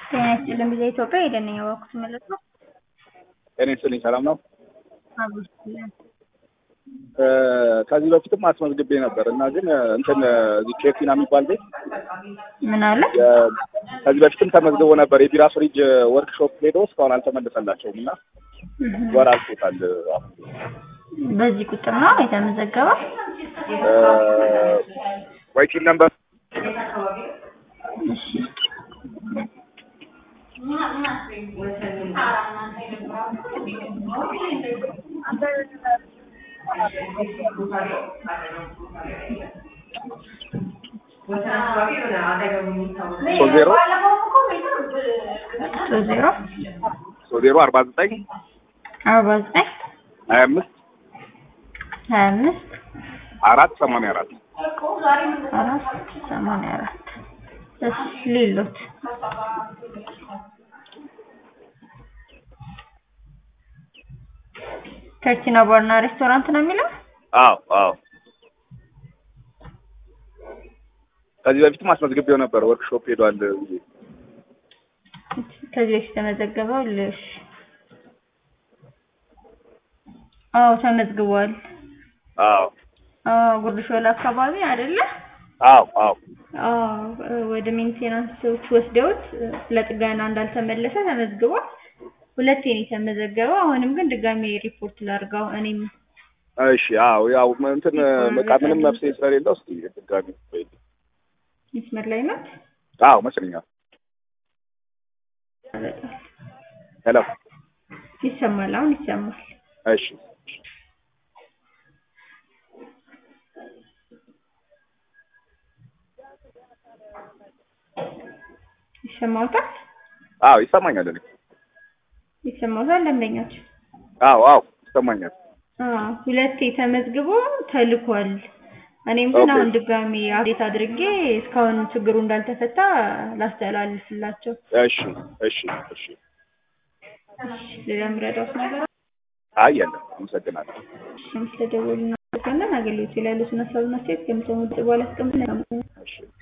ጤና ይስጥልን ጊዜ ኢትዮጵያ የደነኛ ባኩት ማለት ነው። ጤና ይስጥልኝ ሰላም ነው። አብስለን ከዚህ በፊትም አስመዝግቤ ነበር እና ግን እንትን እዚህ ቼፊና የሚባል ቤት ምን አለ የ- ከዚህ በፊትም ተመዝግቦ ነበር የቢራ ፍሪጅ ወርክሾፕ ሄዶ እስካሁን አልተመለሰላቸውም እና ወር አልፎታል። አሁን በዚህ ቁጥር ነው የተመዘገበው። ወይቲን ነበር እሺ ሶስት ዜሮ ሶስት ዜሮ ሶስት ዜሮ አርባ ዘጠኝ አርባ ዘጠኝ ሀያ አምስት ሀያ አምስት አራት ሰማንያ አራት አራት ሰማንያ አራት እሺ ሌሎት ከርቲና ባርና ሬስቶራንት ነው የሚለው አዎ አዎ ከዚህ በፊትም አስመዝግቤው ነበር ወርክሾፕ ሄዷል ብዬ ከዚህ በፊት ተመዘገበው ልሽ አዎ ተመዝግቧል አዎ አዎ ጉርድ ሾላ አካባቢ አይደለ አዎ አዎ አዎ ወደ ሜንቴናንሶች ወስደውት ለጥገና እንዳልተመለሰ ተመዝግቧል ሁለቴ ነው የተመዘገበው አሁንም ግን ድጋሜ ሪፖርት ላድርገው እኔም እሺ አዎ ያው እንትን በቃ ምንም መፍትሄ ስለሌለው እስኪ ድጋሚ ቆይልኝ። መስመር ላይ ናት አዎ መስለኛል ሄሎ ይሰማል አሁን ይሰማል እሺ ይሰማውታል አዎ ይሰማኛል እኔ ይሰማውታል ደንበኛቸው አዎ አዎ ይሰማኛል አዎ ሁለቴ ተመዝግቦ ተልኳል እኔም ግን ኦኬ። አሁን ድጋሚ አፕዴት አድርጌ እስካሁን ችግሩ እንዳልተፈታ ላስተላልፍላቸው እሺ እሺ እሺ ሌላ የምረዳውት ነገር አይ የለም አመሰግናለሁ ስለደወሉ እናመሰግናለን አገልግሎት ላይ ያሉትን ሀሳብና አስተያየት ከምሰሙ በኋላ አስቀምጥ እሺ